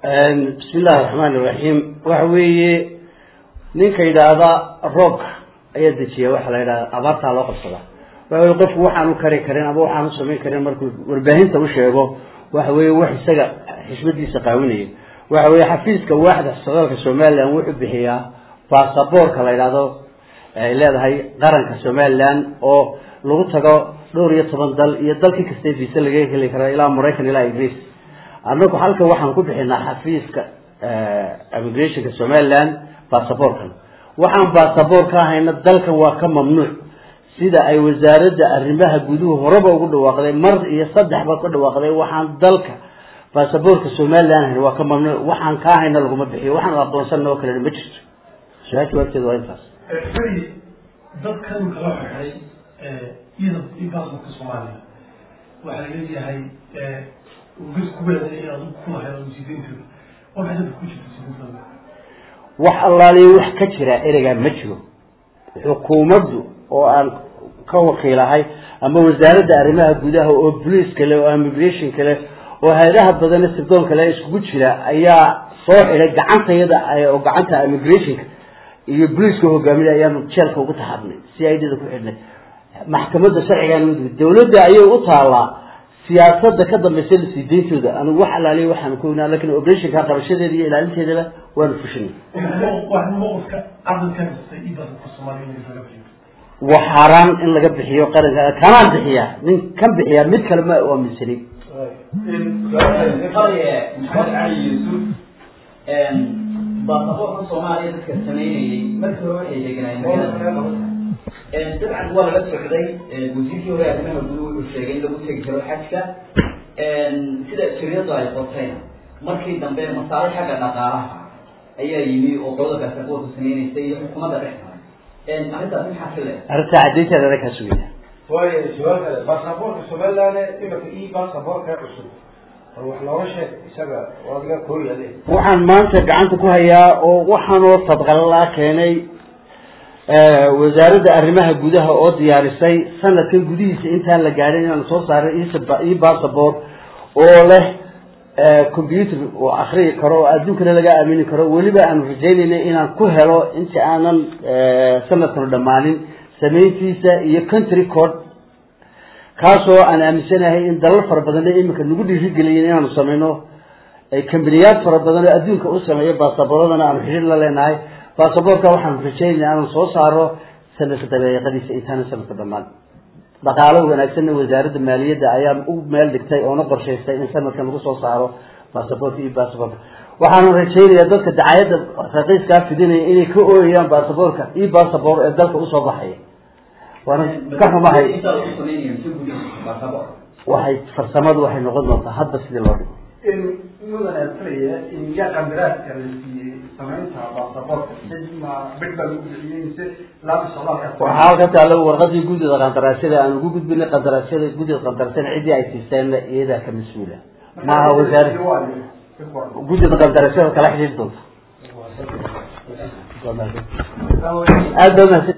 bismi illahi raxmaan iraxiim waxa weeye ninka yidhaahda roobka ayaa dejiya waxaa la yidhahda abaartaa loo qabsadaa waxa weye qofku waxaanu kari karin ama waxaanu samayn karin markuu warbaahinta u sheego waxa weeye wax isaga xishmadiisa qaawinaya waxa weeye xafiiska waaxda socdaalka somalilan wuxuu bixiyaa basaboorka la yidhahdo ay leedahay qaranka somalilan oo lagu tago dhowr iyo toban dal iyo dalkii kasta visa laga heli kara ilaa maraykan ilaa ingiriis annagu halka waxaan ku bixinaa xafiiska immigrationka somaliland basaboorkan waxaan basaboor ka ahayna dalkan waa ka mamnuuc sida ay wasaaradda arrimaha guduhu horeba ugu dhawaaqday mar iyo saddexba ka dhawaaqday waxaan dalka basaboorka somaliland ahayn waa ka mamnuuc waxaan ka ahayna laguma bixiyo waxaan aqoonsanna oo kalena ma jirto su-aal jawaabteeda waa intaas beri dadkan kala xidhay iyada basaborka soomaaliya waxaa leeyahay ugis kuweeday inaad kulahayd oo sideentooda waxay dadka ku jirta sideentooda wax allaaliyo wax ka jira ereygaa ma jiro xukuumaddu oo aan ka wakiilahay ama wasaaradda arrimaha gudaha oo bolice kale oo immigration kale oo hay-adaha badane sirdoon kale iskugu jira ayaa soo xidhay gacantayada oo gacanta immigrationka iyo boliiska hogaaminay ayaanu jeelka ugu taxabnay si idda ku xidhnay maxkamadda sharcigaan dawladda ayay u taalaa siyaasada ka dambaysa lasiideyntooda anigu wax alaaliya waxaan ku ognaa lakin operationka qabashadeeda iyo ilaalinteedaba waanu fushinay mowqifka aqalka kastay iyo basaborka soomaaliya in laga bixiyo waa xaaraan in laga bixiyo qaranka kanaan bixiya nin kan bixiya mid kale ma aaminsanin maxamed cali yuusuf baasaboorka soomaaliya dadka sameynayay markii hore waxay deganayeen dabcan waa laga socday wasiirkii hore arrimaha guduhu wuxuu sheegay in lagu tegi karo xajka sida shiriyadu ay qortayna markii dambe masaale xagga dhaqaalaha ayaa yimi oo qolada baasaboorka sameynaysa iyo xukuumadda dhex maray arrintaas maxaa ka le arrinta caddeynteeda anaga kaa sugaya waayo su-aal kale basaboorka somaliland imika io basaboorka cusub bal wax looga sheeg isaga waa adiga kooyale waxaan maanta gacanta ku hayaa oo waxaanoo fadqalalaa keenay wasaaradda arrimaha gudaha oo diyaarisay sanadkan gudihiisa intaan la gaadhin inaan soo saaray io bassabort oo leh computer oo akriyi karo oo adduunkana laga aamini karo weliba aanu rajaynayna inaan ku helo inta aanan sanadkanu dhammaanin samayntiisa iyo country code kaasoo aan aaminsanahay in dalal fara badanna iminka nagu dhiirigeliyeen inaanu sameyno kambaniyaad fara badan oo adduunka u sameeyo basaboradana aanu xidhiir la leenahay basabortka waxaanu rajaynaya aanu soo saaro sanadka dabeeqadiisa intaana sanadka dhamaan dhaqaalo wanaagsanna wasaaradda maaliyadda ayaa u meel dhigtay oona qorshaystay in sanadkan lagu soo saaro basabortka iyo basaborka waxaanu rajaynayaa dadka dacayadda raqiiskaa fidinaya inay ka ooyayaan basaborka iyo basabor ee dalka usoo baxaya waana ka xumahay waxay farsamadu waxay noqon doontaa hadba sidii loo dhigo mudane filaya yaa qandaraaska la siiyey samaynta basaboorka ma bid baa lagu bixiyey mise laaba socdaalka waxaa halka taalo warqadii guddida qandaraasyada aan ugu gudbinay qandaraasyada guddida qandaraasyada ciddii ay siiseenna iyadaa ka mas-uula maaha wasaare guddida qandaraasyada kala xidhiiri doonta aad baa mahadsan